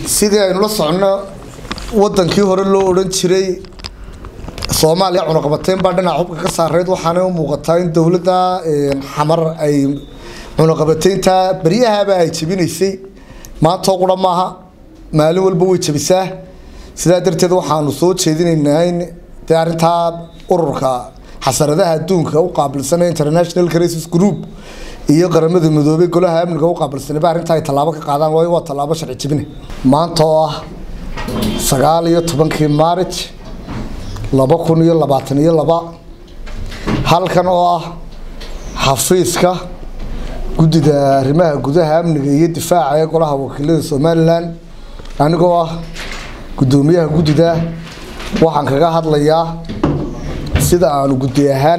sidii aynu la soconno wadankii hore loo odhan jiray soomaaliya cunaqabateyn baa dhinaca xubka ka saareyd waxaana u muuqataa in dowladda xamar ay cunaqabateynta beryahaba ay jebinaysay maantoo qura maaha maalin walba way jebisaa sidaa darteed waxaanu soo jeedinaynaa in dee arrintaa ururka xasaradaha adduunka u qaabilsanee international crisis group iyo qaramada midoobey golaha amniga u qaabilsanayba arrintaa ay tallaabo ka qaadaan waayo waa tallaabo sharci jebine maanta oo ah sagaal iyo tobankii maarij laba kun iyo labaatan iyo laba halkan oo ah xafiiska guddida arrimaha gudaha amniga iyo difaaca ee golaha wakiilada somalilan anigoo ah guddoomiyaha guddida waxaan kaga hadlayaa sida aanu guddi ahaan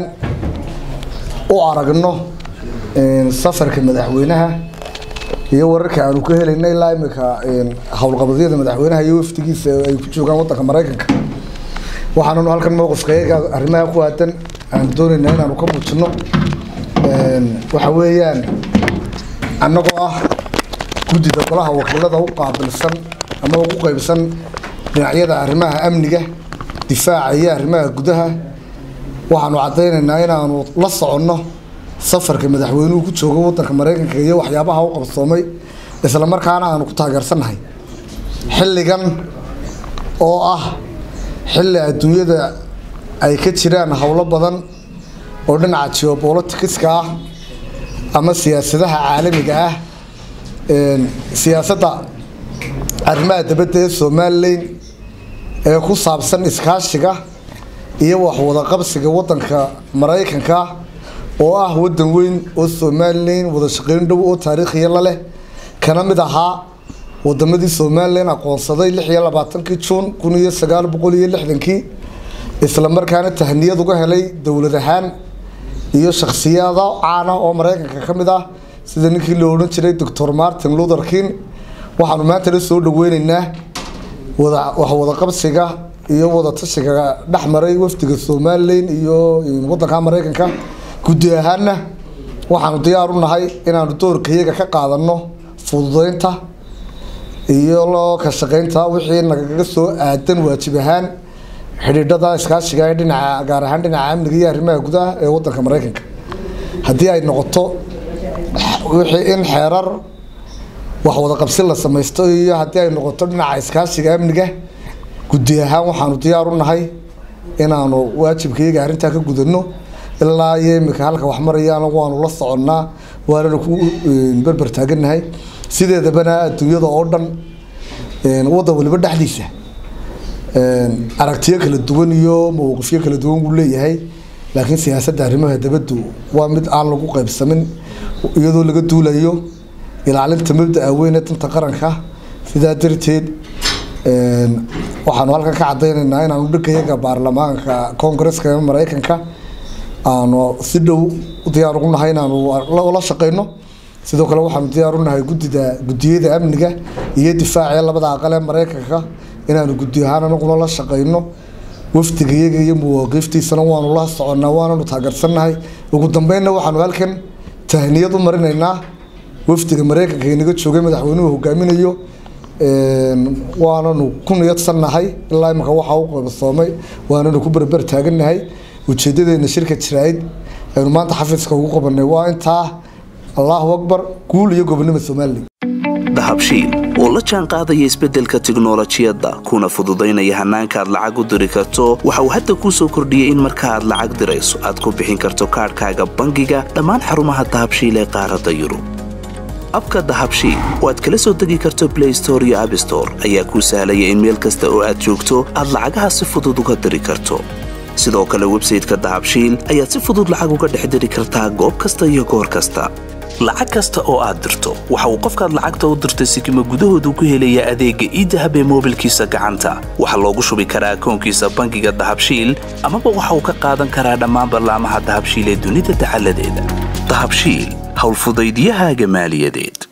u aragno safarka madaxweynaha iyo wararka aanu ka helayna ilaa imika howlqabadyada madaxweynaha iyo wafdigiisa ay ku joogaan wadanka maraykanka waxaananu halkan mowqifka iyaga arrimaha ku aadan aan doonaynaa inaanu ka muujino waxa weeyaan annagoo ah guddida golaha wakiilada u qaabilsan ama ugu qeybsan dhinacyada arrimaha amniga difaaca iyo arrimaha gudaha waxaanu caddaynaynaa inaanu la soconno safarka madaxweynuhu ku joogo wadanka maraykanka iyo waxyaabaha u qabsoomay isla markaana aanu ku taageersannahay xilligan oo ah xilli adduunyada ay ka jiraan howlo badan oo dhinaca geobolitikiska ah ama siyaasadaha caalamiga ah siyaasadda arrimaha dabadda ee somalilan ee ku saabsan iskaashiga iyo waxwada qabsiga wadanka maraykanka oo ah wadan weyn oo somalilan wada shaqeyn dhow oo taariikhiya la leh kana mid ahaa wadamadii somalilan aqoonsaday lix iyo labaatankii juun kun iyo sagaal boqol iyo lixdankii isla markaana tahniyad uga helay dowlad ahaan iyo shakhsiyada caana oo maraykanka ka mid ah sida ninkii la odhan jiray doctor martin luther king waxaanu maantana soo dhaweyneynaa wada waxwada qabsiga iyo wada tashiga dhex maray wafdiga somalilan iyo wadanka maraykanka guddi ahaanna waxaanu diyaar u nahay inaanu doorkayaga ka qaadano fududeynta iyo loo ka shaqeynta wixii nagaga soo aadan waajib ahaan xidhiidhada iskaashiga ee dhinaca gaar ahaan dhinaca amniga iyo arrimaha gudaha ee wadanka maraykanka haddii ay noqoto wixii in xeerar waxwada qabsi la samaysto iyo haddii ay noqoto dhinaca iskaashiga amniga guddi ahaan waxaanu diyaar u nahay inaanu waajibkayaga arrintaa ka gudano ilaa iyo imika halka wax marayaan waanu la soconnaa waanana ku berber taaganahay sideedabana adduunyada oo dhan wadan waliba dhexdiisa aragtiyo kala duwan iyo mawqifyo kala duwan wuu leeyahay laakiin siyaasadda arrimaha dabaddu waa mid aan lagu qaybsamin iyadoo laga duulayo ilaalinta mabdaa weyne danta qaranka sidaa darteed waxaanu halkan ka cadaynaynaa inaanu dhagayaga baarlamaanka koongareska ee maraykanka aanu si dhow diyaar ugu nahay inaanu la shaqeyno sidoo kale waxaanu diyaar u nahay guddida guddiyada amniga iyo difaaca labada aqal ee maraykanka inaanu guddi ahaan anaguna la shaqeyno wafdigayaga iyo muwaaqiiftiisana waanu la soconnaa waananu taageersannahay ugu dambeynna waxaanu halkan tahniyad u marinaynaa wafdiga maraykanka inaga joogay madaxweynuhu hogaaminayo waananu ku niyadsannahay ilaa imika waxaa u qabsoomay waananu ku berber taagannahay ujeedadeena shirka jiraa'id aynu maanta xafiiska ugu qabanay waa intaa allahu akbar guul iyo gobonimo somalilan dahabshiil oo la jaan qaadaya isbeddelka tiknolojiyadda kuna fududaynaya hannaanka aad lacag u diri karto waxa uu hadda kuu soo kordhiyey in marka aad lacag dirayso aad ku bixin karto kaadhkaaga bangiga dhammaan xarumaha dahabshiil ee qaaradda yurub abka dahabshiil oo aad kala soo degi karto blay store iyo abstore ayaa kuu sahlaya in meel kasta oo aad joogto aad lacagaha si fudud uga diri karto sidoo kale websayteka dahabshiil ayaad si fudud lacag uga dhex diri kartaa goob kasta iyo goor kasta lacag kasta oo aad dirto waxa uu qofkaad lacagta u dirtay sikima gudahoodu ku helayaa adeegga iidahab ee moobilkiisa gacanta waxaa loogu shubi karaa akoonkiisa bangiga dahabshiil amaba waxa uu ka qaadan karaa dhammaan ballaamaha dahabshiil ee dunida dacaladeeda dahabshiil howlfudaydiyahaaga maaliyadeed